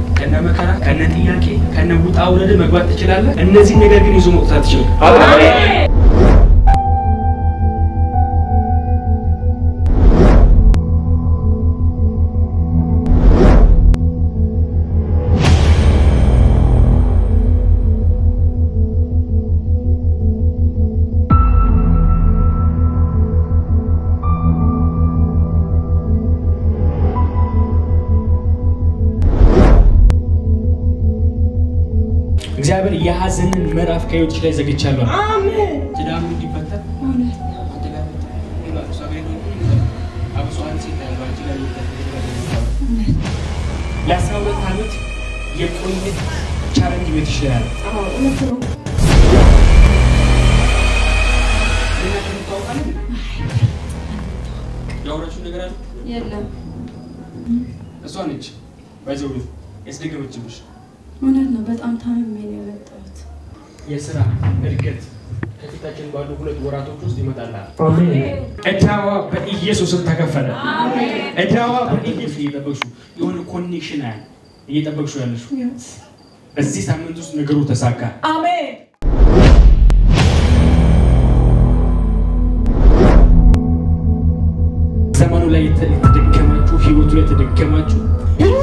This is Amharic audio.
ከነ መከራ ከነ ጥያቄ ከነ ውጣ ውረድ መግባት ትችላለህ። እነዚህ ነገር ግን ይዞ መውጣት ትችላል። እግዚአብሔር የሀዘንን ምዕራፍ ከህይወትሽ ላይ ዘግቻለሁ። አሜን። ትዳሩ እንዲፈታ እውነት ለአስራ ሁለት ዓመት የቆየ ቻለንጅ ቤትሽ ላይ አለ። አዎ፣ እውነት ነው። እናንተ የምታውቃለን? ያወራችሁን ነገር አለ? የለም እሷ ነች ባይዘው ያስደገመችብሽ እውነት ነው። በጣም ታምሜ ነው የመጣሁት። የስራ እድገት ከፊታችን ባሉ ሁለት ወራቶች ውስጥ ይመጣላል። እዳዋ በኢየሱስም ተከፈለ። እዳዋ በኢየሱስ እየጠበቅሽው የሆነ ኮኔክሽን አለ እየጠበቅሽው ያለሽው Yes. በዚህ ሳምንት ውስጥ ነገሩ ተሳካ። አሜን። ዘመኑ ላይ የተ- የተደገማችሁ ህይወቱ ላይ የተደገማችሁ